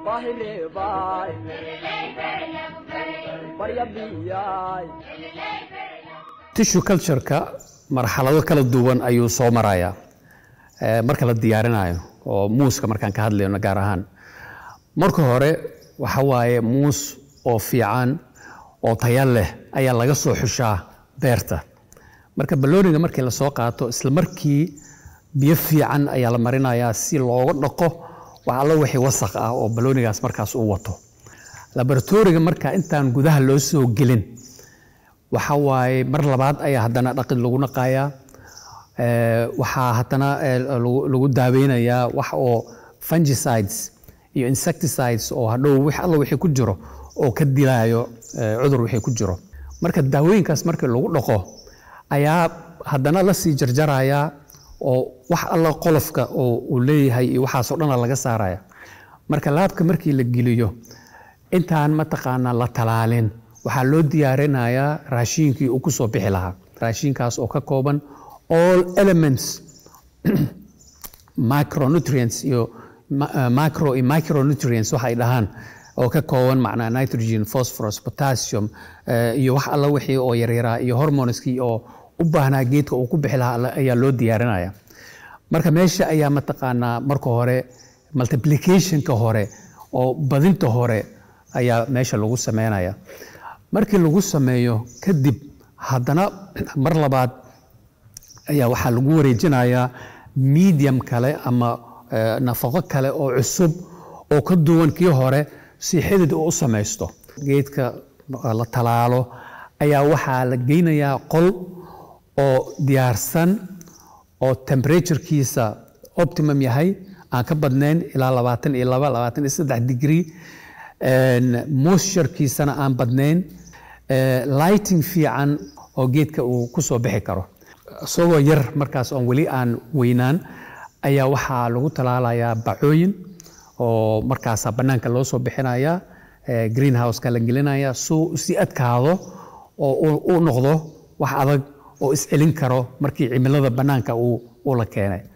tissue cultureka marxalado kala duwan ayuu soo marayaa marka la diyaarinayo oo muuska markaan ka hadlayno gaar ahaan marka hore waxa waaye muus oo fiican oo taya leh ayaa laga soo xushaa beerta marka balooniga markii lasoo qaato isla markii biyo fiican ayaa la marinayaa si looga dhaqo wax alla wixii wasaq ah oo baloonigaas markaas u wato laboratoriga marka intaan gudaha loo soo gelin waxa waaye mar labaad ayaa haddana dhaqid lagu naqayaa waxaa haddana lagu daaweynayaa wax oo fungicides iyo insecticides oo hadhow wix alla wixii ku jiro oo ka dilaayo cudur wixii ku jiro marka daawooyinkaas markii lagu dhaqo ayaa haddana la sii jarjarayaa oo wax alla qolofka oo uu leeyahay iyo waxaasoo dhana laga saaraya marka laabka markii la geliyo intaan mataqaanaa la talaalin waxaa loo diyaarinayaa raashiinkii uu ku soo bixi lahaa raashiinkaas oo ka kooban all elements micronutrients iyo macro iyo micronutrients waxay dhahaan oo ka kooban macnaa nitrogen phosphorus potassium iyo wax alla wixii oo yaryaraa iyo hormoneskii oo u baahnaa geedka uu ku bixi lahaa ayaa loo diyaarinaya marka meesha ayaa mataqaanaa marka hore multiplicationka hore oo badinta hore ayaa meesha lagu sameynaya markii lagu sameeyo kadib haddana mar labaad ayaa waxaa lagu wareejinayaa medium kale ama nafaqo kale oo cusub oo ka duwan kii hore si xidid uu u samaysto geedka la talaalo ayaa waxaa la geynayaa qol oo diyaarsan oo temperaturekiisa optimum yahay aan ka badnayn ilaa labaatan iyo laba labaatan iyo saddex degree moisturekiisana aan badnayn lighting fiican oo geedka uu ku soo bixi karo isagoo yar markaas oon weli aan weynaan ayaa waxaa lagu talaalayaa bacooyin oo markaasa bannaanka loo soo bixinaya greenhouseka la gelinaya suu si adkaado oo u noqdo wax adag oo iscelin karo markii cimilada bannaanka uu la keenay